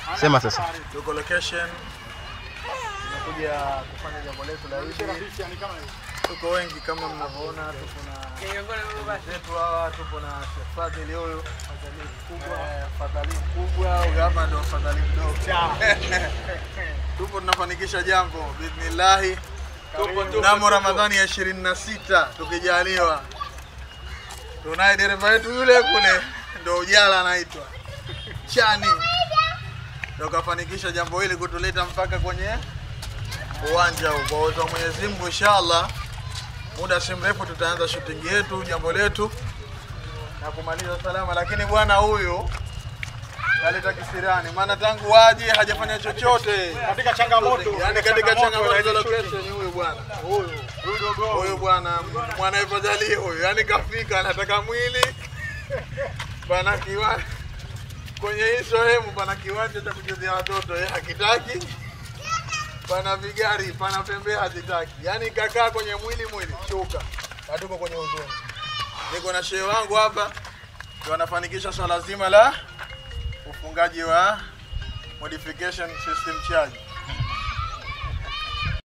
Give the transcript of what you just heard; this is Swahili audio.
Sema sasa. Tuko location, tumekuja kufanya jambo letu la hivi. Tuko wengi kama mnavyoona, tuko na zetu hawa, tuko na Sheikh Fadhili huyu Eh, Fadhili mkubwa, huyu hapa ndo Fadhili mdogo. Tupo tunafanikisha jambo bismillahi, mnamo Ramadhani ya ishirini na sita tukijaliwa. Tunaye dereva wetu yule kule, ndo Ujala anaitwa Chani, ndo kafanikisha jambo hili kutuleta mpaka kwenye uwanja huu. Kwa uwezo wa Mwenyezi Mungu, inshallah muda si mrefu tutaanza shooting yetu, jambo letu na kumaliza salama. Lakini bwana huyu kaleta kisirani, maana tangu waje hajafanya chochote Katika changamoto. yani katika changamoto za location. Huyu bwana huyu bwana mwanaifadhali huyu, yani kafika, anataka mwili pana kiwanja kwenye hii sehemu, pana kiwanja cha kuchezea watoto, yeye hakitaki pana vigari, pana pembe hazitaki, yani kakaa kwenye mwili mwili, shuka, hatuko kwenye huzuni. Niko na shehe wangu hapa, ndio anafanikisha swala zima la ufungaji wa modification system charge.